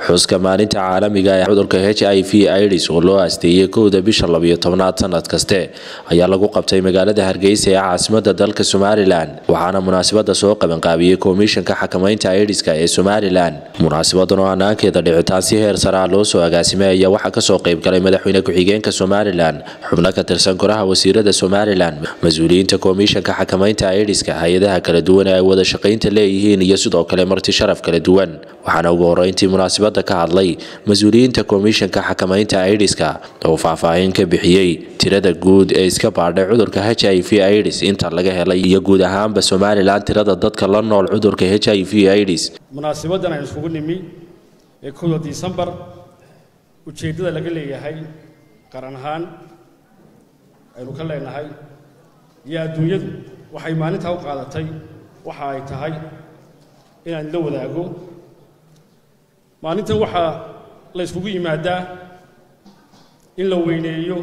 xuska maalinta caalamiga ee cudurka h i v ids oo loo aasteeyey kowda bisha labiyo tobnaad sanad kaste ayaa lagu qabtay magaalada hargeysa ee caasimada dalka somalilan waxaana munaasabada soo qabanqaabiyey komishanka xakamaynta idiska ee somalilan munaasabadan oo hanaankeeda dhicitaan si heer saraa loo soo agaasimay ayaa waxaa kasoo qaybgalay madaxweyne ku-xigeenka somalilan xubno ka tirsan koraha wasiirada somalilan mas-uuliyiinta komishanka xakamaynta idiska hay-adaha kala duwan ee ay wada shaqaynta leeyihiin iyo sidoo kale marti sharaf kala duwan waxaana ugu horeyntii munaasabada ka hadlay mas-uuliyiinta komishanka xakamaynta idiska oo faahfaahin ka bixiyey tirada guud ee iska baadhay cudurka h i v ids inta laga helay iyo guud ahaanba somalilan tirada dadka la nool cudurka h i v ids munaasabadan aynu iskugu nimi ee kowda disembar ujeeddada laga leeyahay qaran ahaan aynu ka leenahay iyo adduunyadu waxay maalintaa u qaadatay waxa ay tahay inaan la wadaago maalintan waxaa la yskugu yimaadaa in la weyneeyo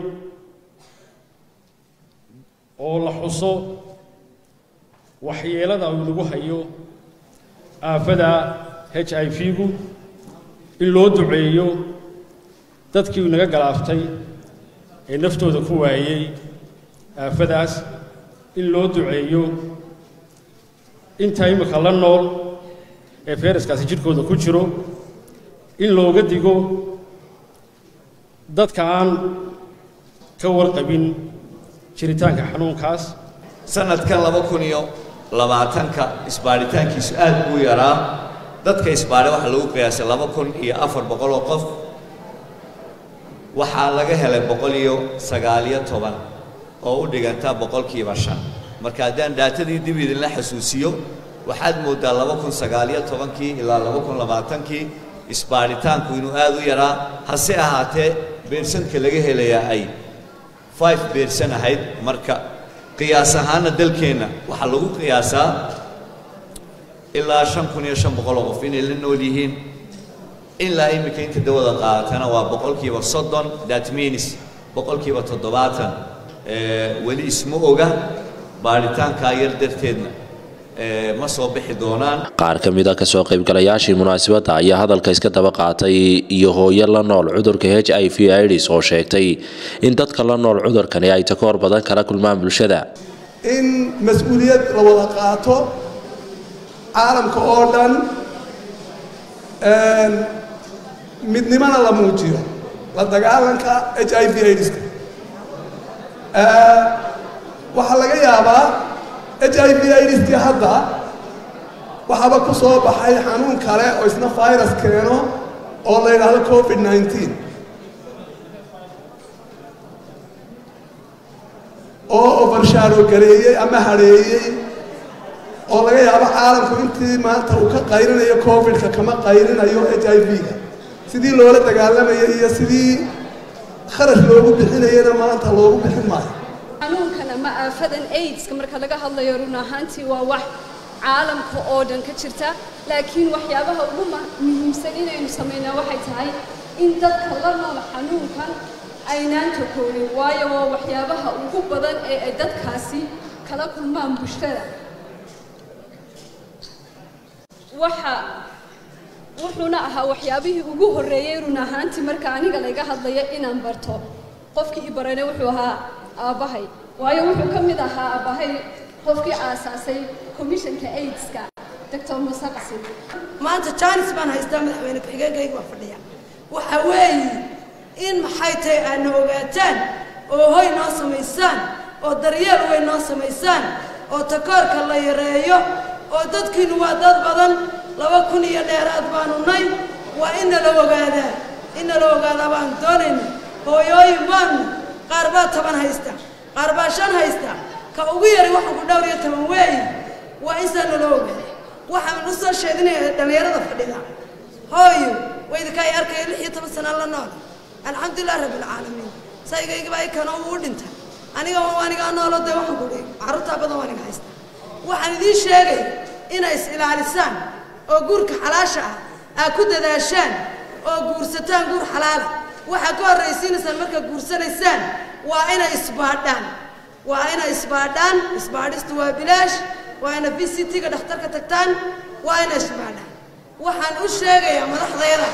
oo la xuso waxyeelada uu nagu hayo aafada h i v-gu in loo duceeyo dadkii naga galaaftay ee naftooda ku waayey aafadaas in loo duceeyo inta imika la nool ee feyraskaasi jidhkooda ku jiro in looga digo dadka aan ka warqabin jiritaanka xanuunkaas sanadkan laba kun iyo labaatanka isbaadhitaankiisu aad buu yaraa dadka isbaadhay waxaa lagu qiyaasay laba kun iyo afar boqol oo qof waxaa laga helay boqol iyo sagaaliyo toban oo u dhiganta boqolkiiba shan marka haddaan dhaatadii dib idinla xasuusiyo waxaad mooddaa laba kun sagaaliyo tobankii ilaa laba kun labaatankii isbaadhitaanku inuu aad u yaraa hase ahaatee beersanka laga helayaa ay five beersan ahayd marka qiyaas ahaanna dalkeenna waxaa lagu qiyaasaa ilaa shan kun iyo shan boqol oo qof inay la nool yihiin ilaa iminka inta dawada qaadatana waa boqolkiiba soddon that means boqolkiiba toddobaatan weli isma oga baadhitaankaa yar darteedna ma soo bixi doonaan qaar ka mid a kasoo qaybgalayaashii munaasabadda ayaa hadalka iska daba qaatay iyo hooyo la nool cudurka h i v ids oo sheegtay in dadka la nool cudurkani ay takoor badan kala kulmaan bulshada in mas-uuliyad la wada qaato caalamka oo dhan midnimana la muujiyo la dagaalanka h i v idska waxaa laga yaabaa h i v idskii hadda waxaaba ku soo baxay xanuun kale oo isna virus keeno oo la yidhaahdo covid nneteen oo overshadow gareeyey ama hadheeyey oo laga yaabo caalamku intii maanta uu ka qayrinayo covidka kama qayrinayo h i v-ga sidii loola dagaalamayay iyo sidii kharash loogu bixinayana maanta loogu bixin maayo xanuunkan ama aafadan aidska marka laga hadlayo run ahaantii waa wax caalamka oo dhan ka jirta laakiin waxyaabaha ugu muhiimsan inaynu samaynaa waxay tahay in dadka la nool xanuunkan aynaan takoonin waayo waa waxyaabaha ugu badan ee ay dadkaasi kala kulmaan bulshada waxa wuxuuna ahaa waxyaabihii ugu horreeyey run ahaantii marka aniga layga hadlaya inaan barto qofkii i barane wuxuu ahaa aabbahay waayo wuxuu ka mid ahaa aabbahay qofkii aasaasay komishanka aidska doctor muuse qasin maanta jaanis baan haystaa madaxweyne ku-xigeenkayga waa fadhiya waxa weeye in maxay tahay aadna ogaataan oo hoy noo samaysaan oo daryeel way noo samaysaan oo takoorka la yareeyo oo dadkiinu waa dad badan laba kun iyo dheeraad baanu nay waa in nala ogaadaa in nala ogaadaa baanu doonayna hooyooyin baanu qaar baa toban haysta qaar baa shan haysta ka ugu yari waxaan ku dhowr iyo toban weeyi waa in saa nala ogaada waxaan u soo sheedinaya dhallinyarada fadhida hooyo waydinka ay arkaya lix iyo toban sana la nool alxamdulilah rabbilcaalamiin saygaygaba ay kanoo uu dhintay aniga anigaa noolo dee waxaan ku dhihi carruurtaa badan waa aniga haysta waxaan idiin sheegay inay is ilaalisaan oo guurka xalaasha ah aad ku dadaashaan oo guursataan guur xalaala waxaad ka horraysiinaysaan markaad guursanaysaan waa inay isbaadhaan waa inay isbaadhaan isbaadhistu waa bilaash waa ina v c t-ga dhakhtarka tagtaan waa inay isbaadhaan waxaan u sheegayaa madaxdayda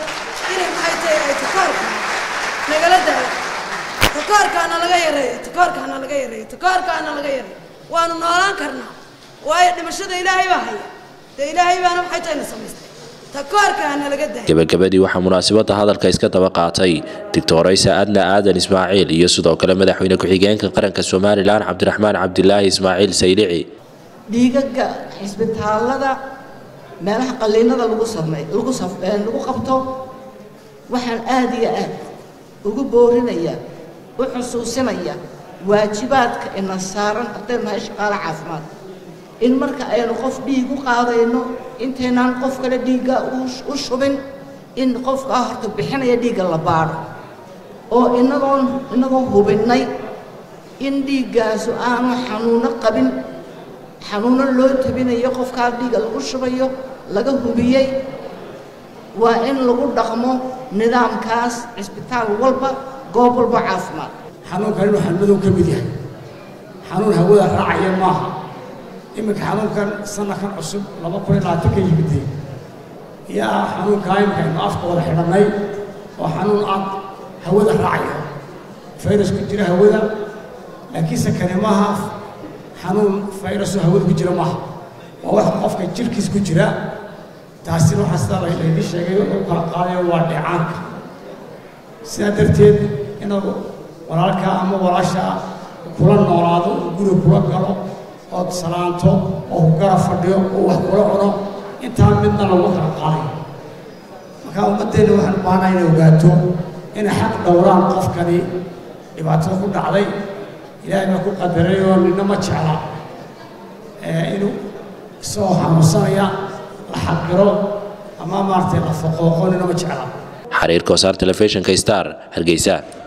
inay maxay tahay ay takoorka nagala daayo takoorkaana laga yareeyo takoorkaana laga yareeyo takoorkaana laga yareeyo waanu noolaan karnaa waayo dhimashada ilaahay baa haya dee ilaahay baana maxay tahay na samaystay takoorkaana laga daayo gebagabadii waxaa munaasabadda hadalka iska daba qaatay doctoraysa adna aadan ismaaciil iyo sidoo kale madaxweyne ku-xigeenka qaranka somalilan cabdiraxmaan cabdilaahi ismaaciil saylici dhiigaga xisbitaallada meelaha qalliinada lagu samey lagu saf lagu qabto waxaan aada iyo aad ugu boorinaya u xusuusinaya waajibaadka ina saaran haddaynu nahay shaqaale caafimaad in marka aynu qof dhiig u qaadayno intaynaan qof kale dhiigga u shubin in qofkaa horta bixinaya dhiigga la baadho oo inagoon inagoo hubinnay in dhiiggaasu aanu xanuuno qabin xanuuno loo tabinayo qofkaa dhiigga lagu shubayo laga hubiyey waa in lagu dhaqmo nidaamkaas cisbitaal walba goob walba caafimaad xanuunkan inuu xanuunadow ka mid yahay xanuun hawada raacaya maaha iminka xanuunkan sanadkan cusub laba kun iyo labaatan ka yimiday yaa xanuunkaa iminka aynu afka wada xidhannay oo xanuun aad hawada raacaya fayrus ku jira hawada laakiinse kani maaha xanuun fayrasoo hawada ku jira maaha waa wax qofka jirkiis ku jira taasina waxaa sidaa laydin sheegay u kala qaadayo waa dheecaanka sidaa darteed inuu walaalkaa ama walaashaa kula noolaado oo guri kula galo ood salaanto oo ku gara fadhiyo oo wax kula cuno intaa midna lagu kala qaadayo markaa ummaddeenna waxaan u baahnaa inay ogaato inay xaq dhowraan qofkani dhibaatada ku dhacday ilaahay baa ku qadaray oo nina ma jecla inuu isagoo xanuunsanaya la xaqiro ama maaragtay la foqooqo nina ma jecla xariirka wasaar telefishinka star hargeysa